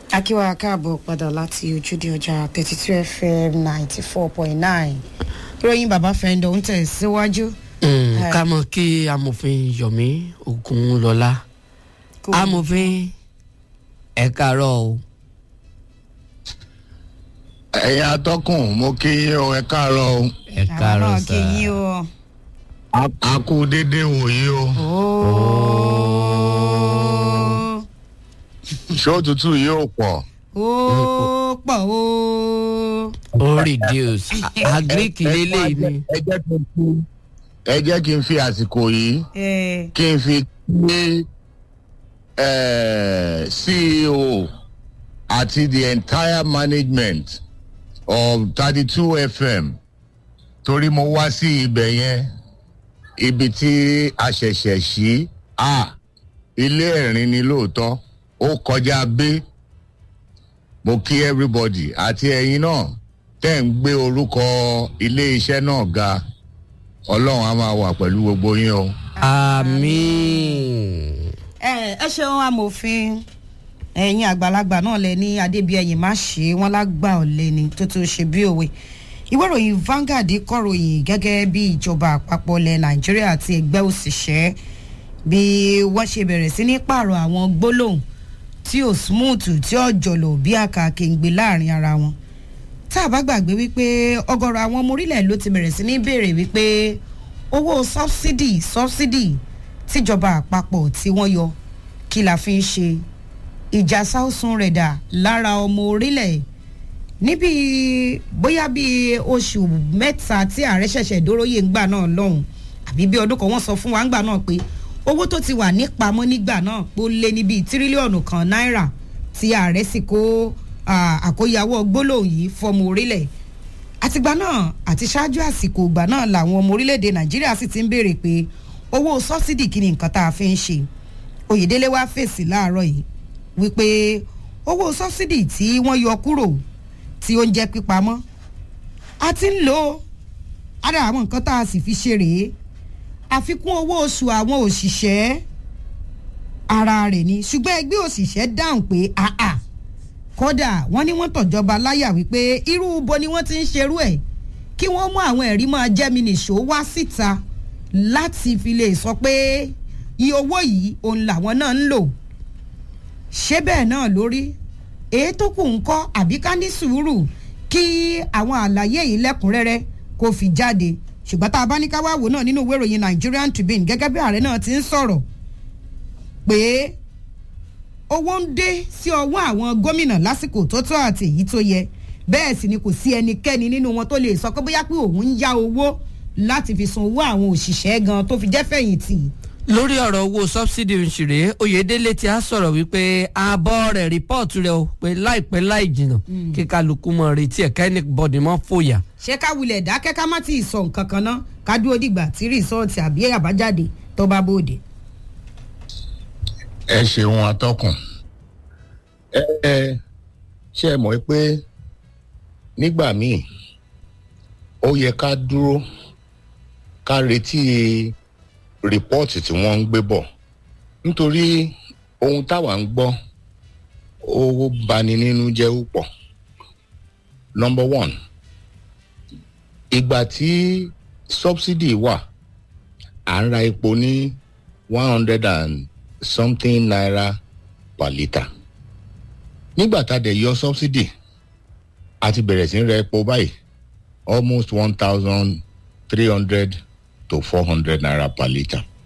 akíwá káàbọ̀ padà láti ojúde ọjà thirty two fm ninety four point nine ìròyìn bàbá fẹ́ndọ̀ ń tẹ̀ síwájú. ká mọ̀ kí amòfin yomi ogunlọ́lá Kò- amòfin ẹ káàárọ̀ o ẹ̀yin atọ́kùn mo kí yín o ẹ káàárọ̀ o ẹ àwọn káàárọ̀ náà sá kì í yín o. A- a kú déédéé wòyí o ooo ṣé òtútù yóò pọ̀ ooo pọ̀ ooo. ó reduce agric lélẹ̀ ni ẹ jẹ́ kí n fi ẹ jẹ́ kí n fi àsìkò yìí ẹ kí n fi kí eh, ceo àti the entire management of thirty two fm torí mo wá sí ibẹ̀ yẹn ibi tí a ṣẹ̀ṣẹ̀ ṣí a ilé ẹ̀rín ni lóòótọ́ ó kọjá bé mo kí everybody àti ẹ̀yin náà tẹ́ ń gbé orúkọ ilé iṣẹ́ náà ga ọlọ́run á máa wà pẹ̀lú gbogbo yín o. àmín ẹ ẹ ṣeun amòfin ẹ̀yin àgbàlagbà náà lẹ ní adébíyẹyìn má ṣe wọn lágbà ọ̀lẹ ni tó tó ṣe bí òwe ìwé ìròyìn Vanguard kọ̀ròyìn gẹ́gẹ́ bí ìjọba àpapọ̀ ilẹ̀ nàìjíríà àti ẹgbẹ́ òṣìṣẹ́ bí wọ́n ṣe bẹ̀rẹ̀ sí ní pààrọ̀ àwọn gbólóhùn tí ò smooth tí ò jọ̀lọ̀ bí àkàkèǹgbè láàrin ara wọn tá a bá gbàgbé wípé ọ̀gọ̀rọ̀ àwọn ọmọ orílẹ̀ ló ti bẹ̀rẹ̀ sí ní béèrè wípé owó sọ́bsidì sọ́bsidì tíjọba àpapọ̀ tí wọ́n yọ kí la fi ń ṣe ìjà sáùsùn rẹ̀ dà lára ọmọ orílẹ̀ níbi bóyá bíi oṣù mẹ́ta tí ààrẹ ṣẹ̀ṣẹ̀ dóróyè ńgbà náà lọ́hùn àbí bí ọdún kan wọ́n sọ fún wa ńgbà náà pé owó tó ti wà nípamọ́ nígbà náà pé ó lé ní bíi tírílíọ̀nù kan náírà tí ààrẹ sì kó ah, àkóyawọ́ gbólóhùn yìí fọmọ orílẹ̀ àtìgbà náà àti ṣáájú àsìkò ìgbà náà làwọn ọmọ orílẹ̀-èdè nàìjíríà sì ti ń béèrè pé owó sọ́sídì kí ni nǹkan tá a fi ń ṣe oyèdélé wá fèsì láàárọ̀ yìí wípé owó sọ́sídì tí wọ́n yọ kúrò tí ó ń jẹ́ pípamọ́ a ti ń lò ó ara àwọn nǹkan tá a sì fi ṣe rèé àfikún owó oṣù àwọn òṣìṣẹ́ ara rẹ̀ ni ṣùgbọ́n ẹgbẹ́ òṣìṣẹ́ dáhùn pé àà kódà wọ́n ní wọ́n tọ̀jọba láyà wípé irú bo ni wọ́n ti ń ṣerú ẹ̀ kí wọ́n mú àwọn ẹ̀rí máa jẹ́mi nìṣó wá síta láti fi lè sọ pé iye owó yìí òun làwọn náà ń lò ṣé bẹ́ẹ̀ náà lórí èyí tó kù ń kọ́ àbí ká ní sùúrù kí àwọn àlàyé yìí lẹ́kùnrẹ́rẹ́ kó fi jáde ṣùgbọ́n tá a bá ní ká wá wò náà nínú ìwé ìròyìn Nigerian Tribune gẹ́gẹ́ bí ààrẹ náà ti ń sọ̀rọ̀ pé owó ń dé sí ọwọ́ àwọn gómìnà lásìkò tó tó àti èyí tó yẹ bẹ́ẹ̀ sì ni kò sí ẹnikẹ́ni nínú wọn tó lè sọ pé bóyá pé òun ń yá owó láti fi san owó àwọn òṣìṣẹ́ gan tó fi jẹ́ fẹ̀yìntì lórí ọ̀rọ̀ owó subsidy òṣèré oyèdélé ti á sọ̀rọ̀ wípé ààbọ̀ rẹ̀ rìpọ́ọ̀tù rẹ̀ o pé láìpẹ́ láì jìnnà kí kálukú mọ̀ retí ẹ̀ka ẹni bọ̀dì mọ́ fòyà. ṣé ká wulẹ̀ dákẹ́ ká má ti sọ nǹkan kan ná ká dúró dìgbà tí rìsọ́ọ̀tì àbí àbájáde tó bá bòde. ẹ ṣeun atọ́kùn ẹ ẹ ṣe é mọ̀ pé nígbà míì ó yẹ ká dúró ká retí rìpọ́ọ̀tì tí wọ́n ń gbé bọ̀ nítorí ohun táwa ń gbọ́ ó bani nínú jẹ́ púpọ̀ number one ìgbà tí subsidy wà à ń ra epo ní one hundred and something naira per litre nígbà tá a dẹ̀ yọ subsidy a ti bẹ̀rẹ̀ sí í ra epo báyìí almost one thousand three hundred to four hundred naira per litre